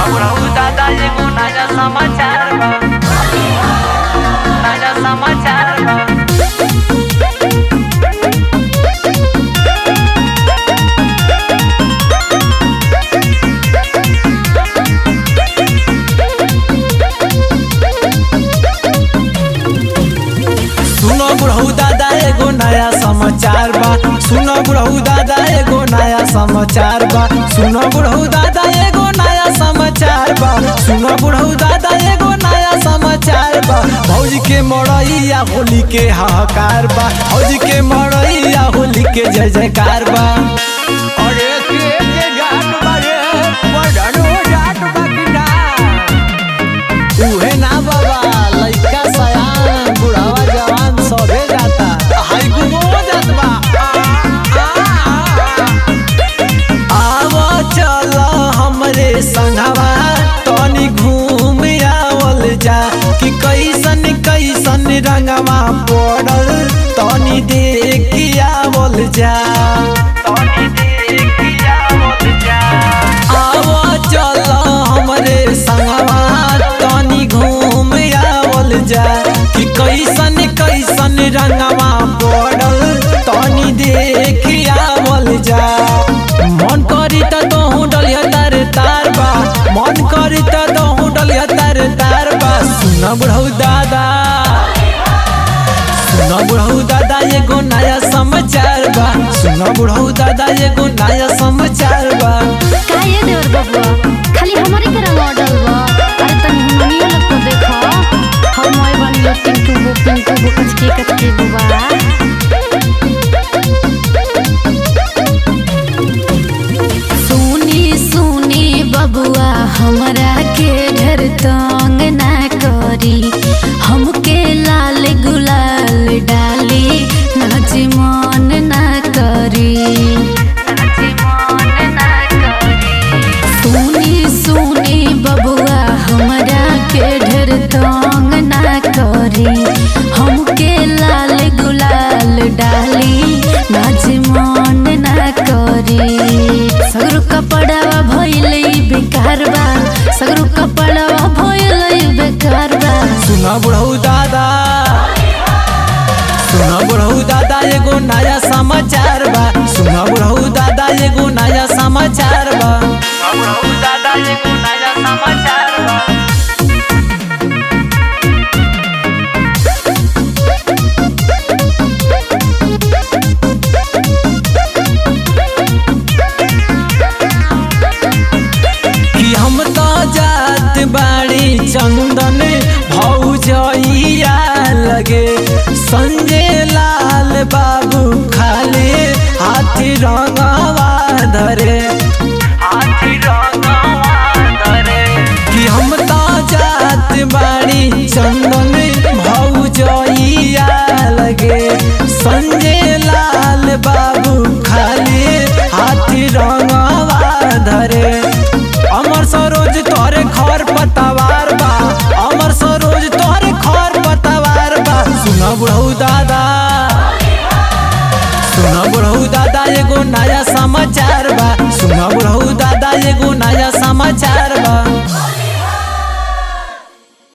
बुढ़ऊ दादा एगो नया समाचार बा नया समाचार बा सुनो बुढ़ऊ दादा एगो नया समाचार बा सुनो बुढ़ऊ दादा एगो नया समाचार बा सुनो बुढ़ऊ दादा एगो नया समाचार बा सुनो बुढ़ऊ दादा एगो नया समाचार बा भौजी के मड़ैया होली के हाहाकार बा भौजी के मड़ैया होली के जय जयकार बा अरे के के गान बारे मर्डनो जाट बा कि ना उहे ना बाबा लइका सयान बुढ़ावा जवान सबे जाता हाय गुमो जात बा आव चल हमरे संगवा तनी घूम आवल जा कि कैसन कैसन रंगवा पड़ल तनी देख आवल जा तनी देखिया मत जा आव चल हमरे संगवा तनी घूम आवल जा कि कैसन कैसन रंगवा पड़ल तनी देख आवल जा मन करी त तोहू डलिया तार तार बा मन करी त तोहू डलिया तार तार बा सुन बुढ़ऊ दादा सुन बुढ़ऊ दादा एगो नया समाचार बा सुन बुढ़ऊ दादा एगो नया समाचार बा का ये देवर बबुआ खाली हमारे के रंग ऑर्डर बा अरे तनी हमनियो लोग तो देखो हम मोय बन लो पिंटू बो पिंटू बो कचके कचके बुआ सुनी सुनी बबुआ हमरा के ढेर तंग ना करी हमके लाल गुलाल डाली नाच मन ना करी नाच मन ना करी सुनी सुनी बबुआ हमरा के ढेर तंग ना करी हमके लाल गुलाल डाली नाच मन ना करी सगरो कपड़वा भइले बेकार बा सगरो कपड़वा भइले बेकार बा सुना बुढ़ऊ दादा सुना बुढ़ऊ दादा एगो नया समाचार बा सुना बुढ़ऊ दादा एगो नया समाचार बा बुढ़ऊ दादा एगो नया समाचार बा कि हम तो जात बाड़ी चंदन भौजैया लगे संजय लाल बाबू खाले हाथी रंगवा धरे हाथी रंगवा धरे कि हम तो जात बाड़ी चंदन भौजैया लगे संजय लाल बाबू खाली हाथी रंगवा धरे अमर सरोज तोरे खर पतवार बा अमर सरोज तोरे खर पतवार बा सुन बुढ़ऊ दादा सुन बुढ़ऊ दादा एगो नया समाचार बा सुन बुढ़ऊ दादा एगो नया समाचार बा